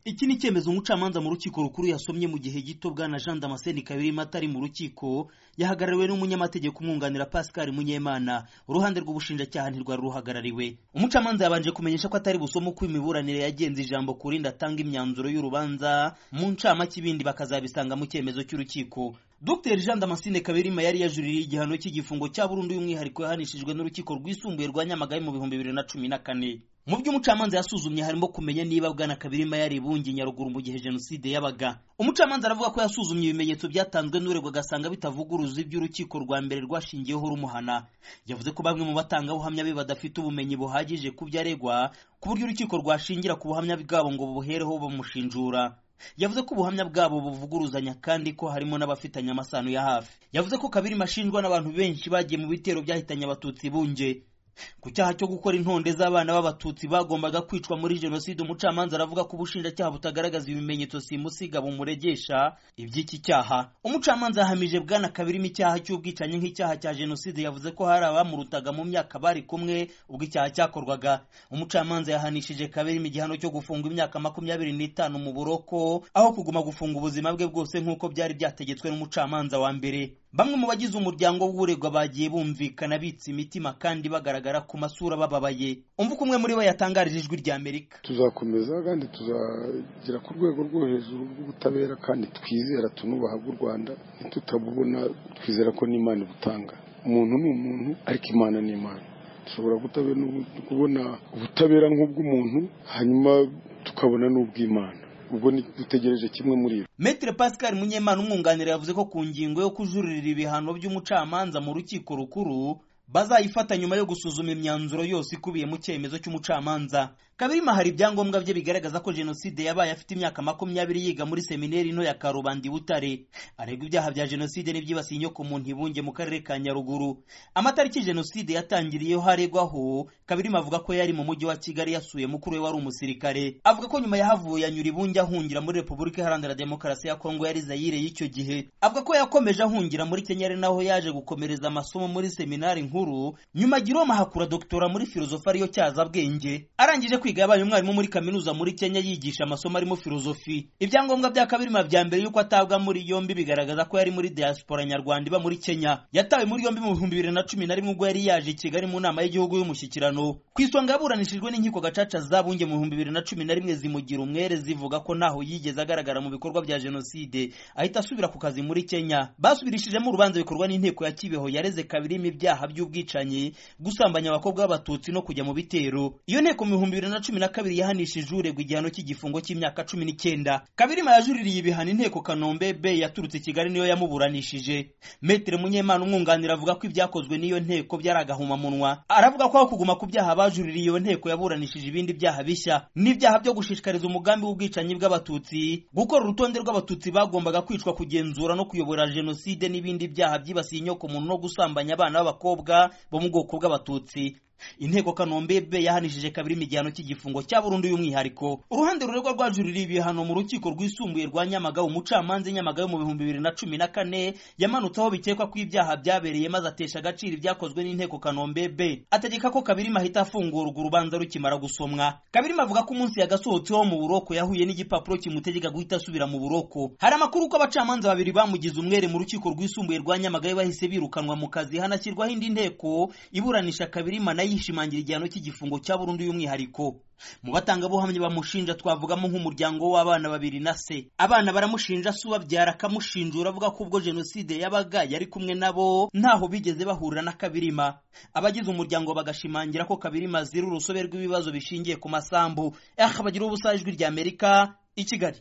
iki ni icyemezo umucamanza mu rukiko rukuru yasomye mu gihe gito bwana jean damascene kabirima atari mu rukiko yahagarariwe n'umunyamategeko umwunganira pascal munyemana uruhande rw'ubushinjacyaha ntirwari ruhagarariwe umucamanza yabanje kumenyesha ko atari busome uko imiburanire yagenze ijambo ku rindi atanga imyanzuro y'urubanza mu ncamake ibindi bakazabisanga mu cyemezo cy'urukiko dr jean damascene kabirima yari yajuririye igihano cy'igifungo cya burundu y'umwihariko yahanishijwe n'urukiko rwisumbuye rwa nyamagabe mu bihumbi bibiri na cumi na kane mu byo umucamanza yasuzumye harimo kumenya niba bwana kabirima yari ibungi nyaruguru mu gihe jenoside yabaga umucamanza aravuga ko yasuzumye ibimenyetso byatanzwe n'uregwa agasanga bitavuguruza ibyo urukiko rwa mbere rwashingiyeho rumuhana yavuze ko bamwe mu batangabuhamya be badafite ubumenyi buhagije ku byo aregwa ku buryo urukiko rwashingira ku buhamya bwabo ngo bubuhereho bamushinjura yavuze ko ubuhamya bwabo buvuguruzanya kandi ko harimo n'abafitanye amasano ya hafi yavuze ko kabirima ashinjwa n'abantu benshi bagiye mu bitero byahitanye abatutsi bunge ku cyaha cyo gukora intonde z'abana b'abatutsi bagombaga kwicwa muri jenoside umucamanza aravuga ko ubushinjacyaha butagaragaza ibimenyetso simusiga bumuregesha iby'iki cyaha umucamanza yahamije bwana kabirimo icyaha cy'ubwicanyi nk'icyaha cya jenoside yavuze ko hari abamurutaga mu myaka bari kumwe ubwo icyaha cyakorwaga umucamanza yahanishije kabirimo igihano cyo gufunga imyaka makumyabiri n'itanu mu buroko aho kuguma gufunga ubuzima bwe bwose nk'uko byari byategetswe n'umucamanza wa mbere bamwe mu bagize umuryango w'uregwa bagiye bumvikana bitse imitima kandi bagaragara ku masura bababaye umva uko umwe muri bo yatangarije ijwi rya amerika tuzakomeza kandi tuzagera ku rwego rwo hejuru rw'ubutabera kandi twizera tunubaha bw'u rwanda ntitutabubona twizera ko n'imana ibutanga umuntu ni umuntu ariko imana ni imana dushobora kubona ubutabera nk'ubw'umuntu hanyuma tukabona n'ubw'imana ubwo dutegereje kimwe muri ibi Maitre Pascal Munyemana umwunganira yavuze ko ku ngingo yo kujuririra ibihano by'umucamanza mu rukiko rukuru bazayifata nyuma yo gusuzuma imyanzuro yose ikubiye mu cyemezo cy'umucamanza kabirima hari ibyangombwa bye bigaragaza ko jenoside yabaye afite imyaka makumyabiri yiga muri seminari nto ya karubanda i butare aregwa ibyaha bya jenoside n'ibyibasiye inyoko mu ntibunge mu karere ka nyaruguru amatariki jenoside yatangiriyeho haregwaho kabirima avuga ko yari mu mujyi wa kigali yasuye mukuru we wari umusirikare avuga ko nyuma yahavuye anyura ibunge ahungira muri repubulika iharanira demokarasi ya kongo yari zayire y'icyo gihe avuga ko yakomeje ahungira muri kenya ari naho yaje gukomereza amasomo muri seminari nkuru nkuru nyuma giroma hakura doktora muri filozofi ariyo cyazabwenge arangije kwiga yabaye umwarimu muri kaminuza muri kenya yigisha amasomo arimo filozofi ibyangombwa bya kabirima bya mbere y'uko atabwa muri yombi bigaragaza ko yari muri diaspora nyarwanda iba muri kenya yatawe muri yombi mu bihumbi bibiri na cumi na rimwe ubwo yari yaje i kigali mu nama y'igihugu y'umushyikirano ku isonga yaburanishijwe n'inkiko gacaca zabunge mu bihumbi bibiri na cumi na rimwe zimugira umwere zivuga ko ntaho yigeze agaragara mu bikorwa bya jenoside ahita asubira ku kazi muri kenya basubirishijemo urubanza bikorwa n'inteko ya kibeho yareze kabirima ibyaha by'ubwo ubwicanyi gusambanya abakobwa b'abatutsi no kujya mu bitero iyo nteko mu bihumbi bibiri na cumi na kabiri yahanishije uregwa igihano cy'igifungo cy'imyaka cumi n'icyenda kabirima yajuririye ibihano inteko kanombe b yaturutse kigali niyo yamuburanishije metere munyemana umwunganira avuga ko ibyakozwe n'iyo nteko byari agahomamunwa aravuga ko aho kuguma ku byaha bajuririye iyo nteko yaburanishije ibindi byaha bishya n'ibyaha byo gushishikariza umugambi w'ubwicanyi bw'abatutsi gukora urutonde rw'abatutsi bagombaga kwicwa kugenzura no kuyobora jenoside n'ibindi byaha byibasiye inyoko muntu no gusambanya abana b'abakobwa bo mu bwoko bw'abatutsi inteko kanombe be yahanishije kabiri igihano cy'igifungo cya burundu y'umwihariko uruhande ruregwa rwajuririye ibihano mu rukiko rwisumbuye rwa nyamagabe umucamanza nyamagabe mu bihumbi bibiri na cumi na kane yamanutse aho bikekwa ko ibyaha byabereye maze atesha agaciro ibyakozwe n'inteko kanombe be ategeka ko kabirima ahita afungurwa urubanza rukimara gusomwa kabirima avuga ko umunsi yagasohotseho mu buroko yahuye n'igipapuro kimutegeka guhita asubira mu buroko hari amakuru ko abacamanza babiri bamugize umwere mu rukiko rwisumbuye rwa nyamagabe bahise birukanwa mu kazi hanashyirwaho indi nteko iburanisha kabirima nayo yishimangira igihano cy'igifungo cya burundu y'umwihariko mu batangabuhamya bamushinja twavugamo nk'umuryango w'abana babiri na se abana baramushinja se ubabyara akamushinjura avuga ko ubwo jenoside yabaga yari kumwe nabo ntaho bigeze bahurira na kabirima abagize umuryango bagashimangira ko kabirima ziri urusobe rw'ibibazo bishingiye ku masambu aha bagira ubusajwi ry'amerika i kigali